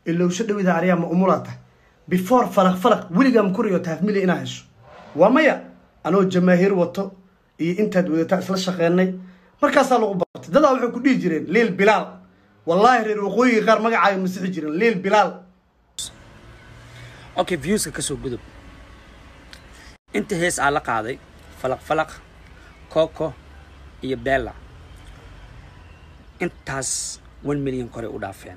ilowsho dhawida aryaa ma umulata before falaq falaq weligaa makuriyo taafmili inaa hesho waa maya anoo jamaahiir wato iyo intaad wadataa isla shaqeynay markaasaa lagu bartay dadaa waxay ku dhihi jireen liil bilaal wallaahi reer waqooyiga qaar magacaaga masixi jireen liil bilaal okay viewska ka soo gudub inta hees aa la qaaday falaq falaq coco iyo bella intaas one million kore u dhaafeen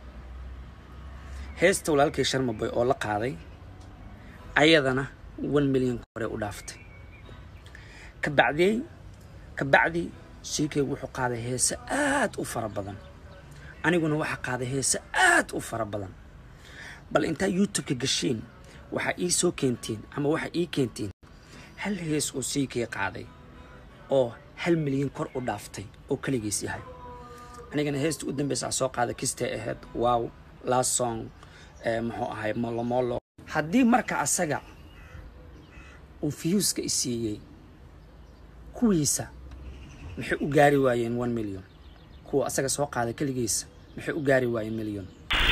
heesta walaalkay sharmaboy oo la qaaday ayadana one million kore u dhaaftay ka bacdiyey ka bacdi shiikaygu wuxuu qaaday heese aad u fara badan aniguna waxaa qaaday heese aad u fara badan bal intaa youtube-ka gashiin waxaa ii soo keentiin ama waxaa ii keentiin hal hees oo siikay qaaday oo hal milyan kor u dhaaftay oo keligiis yahay anigana heesta u dambeysa soo qaaday kistay ahayd wow last song muxuu ahay molomolo haddii marka asaga uu fiyuuska i siiyey kuwiisa maxay u gaari waayeen one million kuwa asaga soo qaaday keligiisa maxay u gaari waayeen million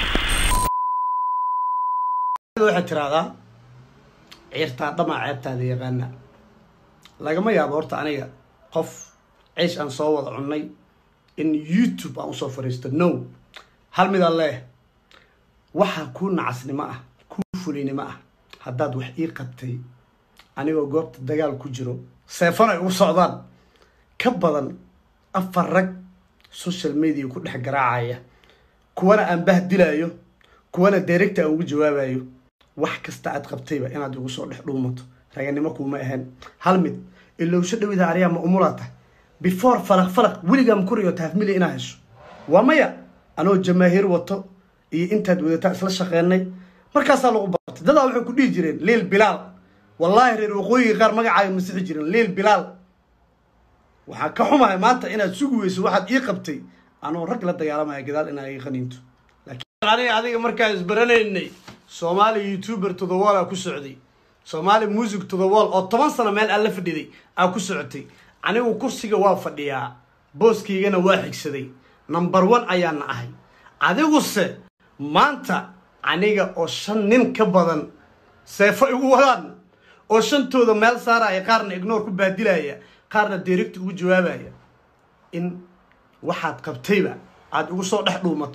waxaad tiraahdaa ciirtaa dhamaa ceebtaada yaqaana lagama yaabo horta aniga qof ciish aan soo wada cunnay in youtube aan usoo fariisto no hal midaan leeh waxaa kuu nacasnimo ah kuu fulinimo ah haddaad wax ii qabtay anigoo goobta dagaal ku jiro seefan ay ugu socdaan ka badan afar rag social media ku dhex garaacaya kuwana aan bahdilayo kuwana directa aan ugu jawaabayo wax kasta aad qabtayba inaad igu soo dhex dhuumato raganimo kuuma ahayn hal mid ilowsho dhawida aryaa ma umulata before falaq falaq weligaa makuriyo taafmili inaa hesho waa maya anoo jamaahiir wato iyo intaad wadataa isla shaqeynay markaasaa lagu bartay dadaa waxay ku dhihi jireen liil bilaal wallaahi reer waqooyiga qaar magacaaga masixi jireen liil bilaal waxaa ka xumahay maanta inaad sugi weyso waxaad ii qabtay anoo rag la dagaalamaya gadaal inaa ii qaniinto laakiin aniga adiga markaan isbaranaynay soomaali youtuber to the wall aa ku socday soomaali music to the wall oo toban sano meel aan la fadhiday aa ku socotay anigu kursiga waa fadhiyaa booskaygana waa xigsaday number one ayaana ahay adiguse maanta aniga oo shan nin ka badan seefo igu wadaan oo shantooda meel saaraya qaarna ignoor ku baadilaya qaarna direct ugu jawaabaya in waxaad qabtayba aada igu soo dhex dhuumato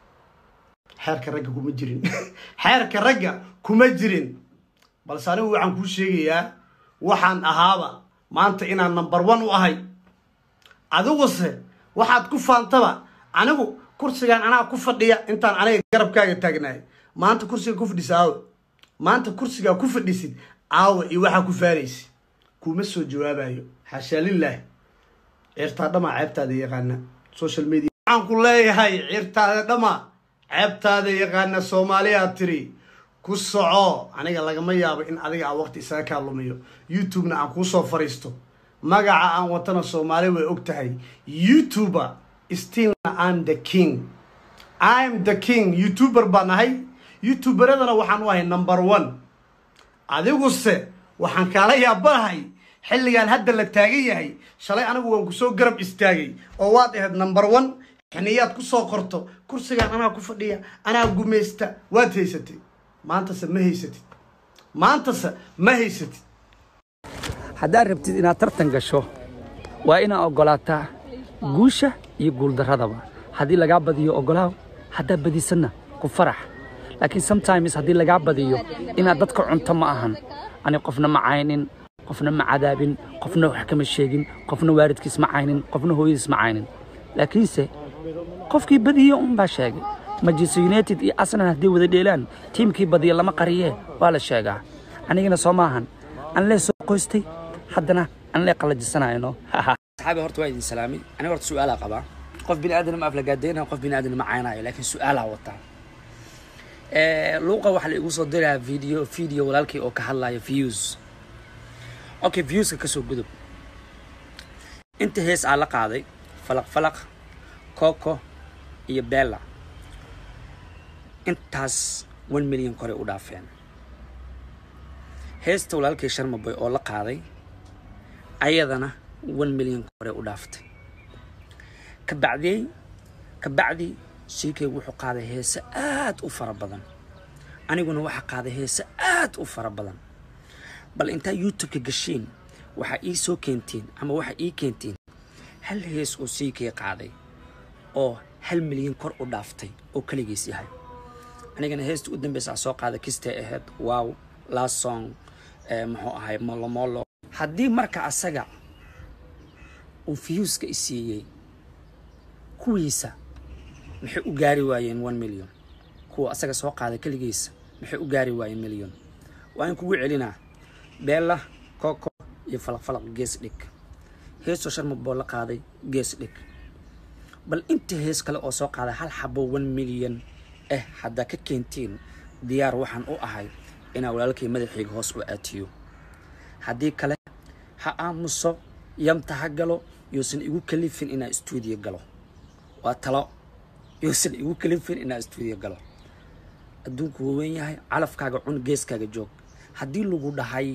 xeerka ragga kuma jirin xeerka ragga kuma jirin balse anigu waxaan kuu sheegayaa waxaan ahaaba maanta inaan number one u ahay adiguse waxaad ku faantaba anigu kursigaan anaa ku fadhiya intaan aniga garabkaaga taagnaay maanta kursiga ku fadhisa aawe maanta kursigaa ku fadhisid aawe iyo waxaa ku faaraysa kuma soo jawaabayo xaashaa lilaahi ciirtaa dhamaa ceebtaada yaqaana social media waxaan ku leeyahay ciirtaada dhamaa ceebtaada yaqaana soomaaliyaad tiri ku soco aniga lagama yaabo in adiga aan waqti isaga kaa lumiyo youtube-na aan kuusoo fariisto magaca aan watana soomaali way og tahay youtuber stilna am the king im the king youtuber baan ahay youtuberadana waxaan u ahay number one adiguse waxaan kaala yaabanahay xilligaan hadda la taagan yahay shalay anigu waan kusoo garab istaagay oo waad ahayd number one xiniyaad kusoo qorto kursigaan anaa ku fadhiya anaa gumaysta waad haysatay maantase ma haysatid maantase ma haysatid haddaad rabtid inaad tartan gasho waa inaad oggolaataa guusha iyo guuldarradaba haddii lagaa badiyo oggolaaw haddaad badisanna ku farax laakiin sometimes haddii lagaa badiyo inaad dadka cunto ma ahan ani qofna ma caynin qofna ma cadaabin qofna wax kama sheegin qofna waalidkiis ma caynin qofna hooyadiis ma caynin laakiinse qofkii badiyo unbaa sheegay manchester united iyo arsenal haddii wada dheelaan tiimkii badiya lama qariyee waa la sheegaa anigana soo maahan anlee soo qoystay haddana anlee qallajisanayno saxaabi horta waa idin salaamay aniga horta su-aalaa qabaa qof bini aadan ma aflagaadaynayo qof bini aadan ma caynayo laakiin su-aalaa wataa luuqa waxaa la igu soo dirayaa video video walaalkii oo ka hadlaya views okay viewska ka soo gudub inta hees aa la qaaday falaq falaq coco iyo bella intaas one million kore u dhaafeen heesta walaalkay sharmaboy oo la qaaday ayadana one million kore u dhaaftay ka bacdiyey ka bacdi ck wuxuu qaaday heese aad u fara badan aniguna waxaa qaaday heese aad u fara badan bal intaa youtube-ka gashiin waxaa ii soo keentiin ama waxaa ii keentiin hal hees oo ck qaaday oo hal milyan kor u dhaaftay oo keligiis yahay anigana heesta u dambeysa soo qaada kistay ahayd wow last song muxuu ahay molomolo haddii marka asaga uu fiyuuska i siiyey kuwiisa maxay u gaari waayeen one million kuwa asaga soo qaada keligiisa maxay u gaari waayeen million waa in kugu celinaa beella koko iyo falaqfalaq gees dhig heesoo sharma boo la qaaday gees dhig bal inta hees kale oo soo qaaday hal xabo one million eh haddaa ka keentiin diyaar waxaan u ahay inaa walaalkay madaxayga hoos u aatiyo haddii kale ha aamuso yamta ha galo yuusan igu kalifin inaa stuudiyo galo waa talo yuusan igu kalifin inaa stuudiyo galo adduunku waa weyn yahay calafkaaga cun geeskaaga joog haddii lagu dhahay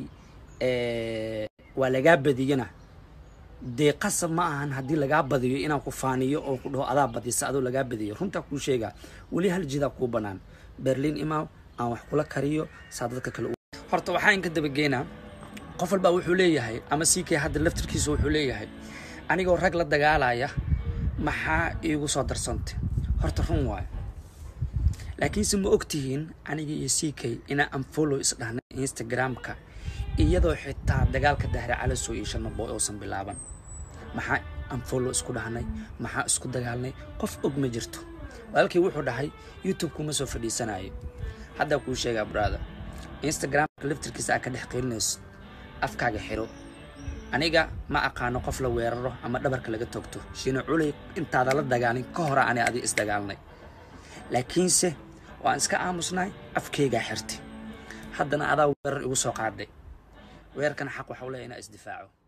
waa lagaa badiyana dee qasab ma ahan haddii lagaa badiyo inaan ku faaniyo oo ku dhaho adaa badisa adoo lagaa badiyo runtaa kuu sheegaa weli hal jidaa kuu bannaan berliin imaaw aan wax kula kariyo saa dadka kale horta waxaa inka dabageynaa qof walbaa wuxuu leeyahay ama ck hadda laftirkiisa wuxuu leeyahay anigoo rag la dagaalaya maxaa iigu soo darsantay horta run waayo laakiinse ma ogtihiin aniga iyo ck inaa anfollow isdhahnay instagramka iyadoo xitaa dagaalka dahre calasow iyo shanabo uusan bilaaban maxaa anfollow isku dhahnay maxaa isku dagaalnay qof og ma jirto walaalkii wuxuu dhahay youtube kuma soo fadhiisanayo haddaa kuu sheegaa brother instagramka laftirkiisa aa ka dhex qilinayso afkaaga xiro aniga ma aqaano qof la weeraro ama dhabarka laga togto shiina culey intaada la dagaalin ka hora ani adi isdagaalnay laakiinse waan iska aamusnay afkaygaa xirtay haddana adaa weerar igu soo qaadhay weerarkana xaq waxau leeya inaa isdifaaco